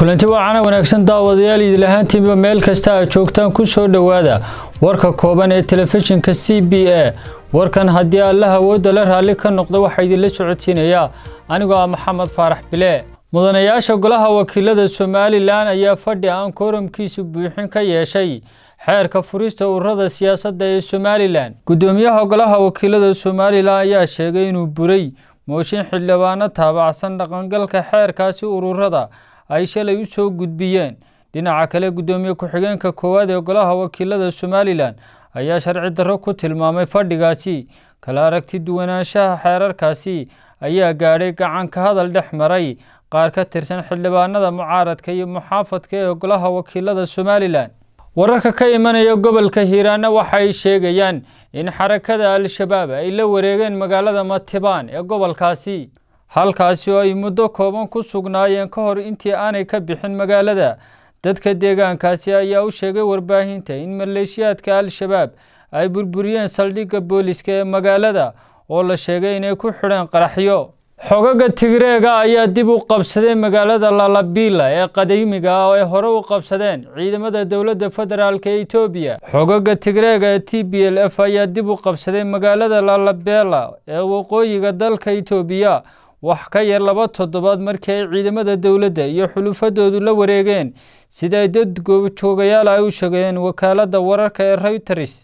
kulanti waacana wanaagsan daawadayaal idil ahaantiinba meel kasta aad joogtaan ku soo dhowaada warka kooban ee telefishinka c b a warkan haddii allaha awoodda la raalli ka noqdo waxaa idinla socodsiinayaa anigoo ah maxamed faarax bile mudanayaasha golaha wakiilada somalilan ayaa fadhi aan kooramkiisu buuxin ka yeeshay xeerka furista ururada siyaasadda ee somalilan guddoomiyaha golaha wakiilada somalilan ayaa sheegay inuu buray mooshin xildhibaano taabacsan dhaqangalka xeerkaasi ururada ay shalay u soo gudbiyeen dhinaca kale guddoomiye ku-xigeenka koowaad ee golaha wakiilada somalilan ayaa sharci darro ku tilmaamay fadhigaasi kala aragti duwanaanshaha xeerarkaasi ayaa gaadhay gacanka hadal dhex maray qaar ka tirsan xildhibaanada mucaaradka iyo muxaafadka ee golaha wakiilada somalilan wararka ka imanaya gobolka hiiraana waxa ay sheegayaan in xarakada al-shabaab ay la wareegeen magaalada matibaan ee gobolkaasi halkaasi oo ay muddo kooban ku sugnaayeen ka hor intii aanay ka bixin magaalada dadka deegaankaasi ayaa u sheegay warbaahinta in maleeshiyaadka al-shabaab ay burburiyeen saldhigga booliska ee magaalada oo la sheegay inay ku xidheen qaraxyo xogaga tigreega ayaa dib u qabsaday magaalada lalabila ee qadiimiga ah oo ay hore u qabsadeen ciidamada dowladda federaalk ee etoobiya xogaga tigreega ee t b l f ayaa dib u qabsaday magaalada lalabela ee waqooyiga dalka etoobiya wax ka yar laba toddobaad markii ay ciidamada dowladda iyo xulufadoodu la wareegeen sida ay dad goobjoogayaal ay u sheegeen wakaaladda wararka ee reyters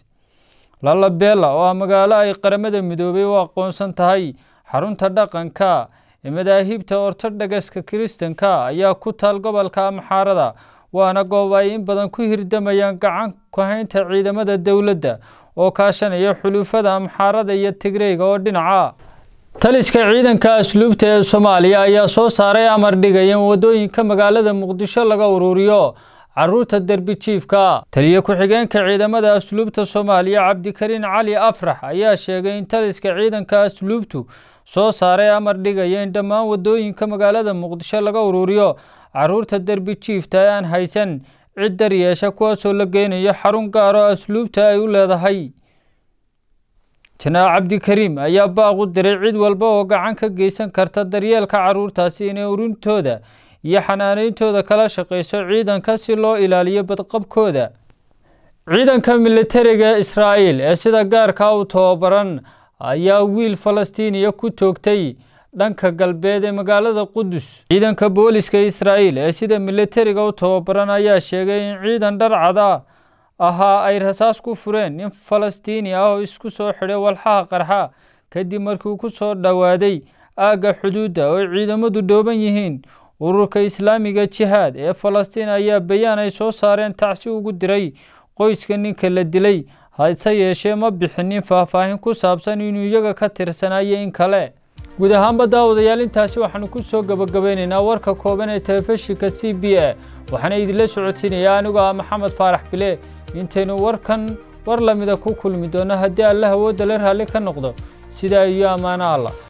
lalabela oo ah magaalo ay qaramada midoobay u aqoonsan tahay xarunta dhaqanka ee madaahibta ortodhogaska kiristanka ayaa ku taal gobolka amxaarada waana goob ay in badan ku hirdamayaan gacan ku-haynta ciidamada dowladda oo kaashanaya xulufada amxaarada iyo tigreyga oo dhinaca taliska ciidanka asluubta ee soomaaliya ayaa soo saaray amar dhigaya in waddooyinka magaalada muqdisho laga ururiyo caruurta derbi jiifka taliye ku-xigeenka ciidamada asluubta soomaaliya cabdikariin cali afrax ayaa sheegay in taliska ciidanka asluubtu soo saaray amar dhigaya in dhammaan waddooyinka magaalada muqdisho laga ururiyo caruurta derbi jiifta ee aan haysan cid daryeesha kuwaasoo la geynayo xarun gaaro asluubta ay u leedahay janaac cabdikariim ayaa baaq u diray cid walba oo gacan ka geysan karta daryeelka caruurtaasi inay urintooda iyo xanaaneyntooda kala shaqeyso ciidanka si loo ilaaliyo badqabkooda ciidanka militariga israa'iil ee sida gaarka u tababaran ayaa wiil falastiiniya ku toogtay dhanka galbeed ee magaalada qudus ciidanka booliska israa'iil ee sida militariga u tababaran ayaa sheegay in ciidan dharcada ahaa ay rasaas ku fureen nin falastiini ah oo isku soo xidhay walxaha qarxa kadib markii ku soo dhowaaday aagga xuduudda oo ciidamadu dhooban yihiin ururka islaamiga jihaad ee falastiin ayaa bayaan ay soo saareen tacsi ugu diray qoyska ninka la dilay hase yeeshee ma bixinin faahfaahin ku saabsan inuu iyaga ka tirsanayo in kale guud ahaanba daawadayaal intaasi waxaanu ku soo gabagabeynaynaa warka kooban ee telefishinka c b a waxaana idinla socodsiinayaa anigoo ah maxamed faarax bile intaynu warkan war lamida ku kulmi doono haddii allah awoodda la raalli ka noqdo sidaa iyo ammaano allah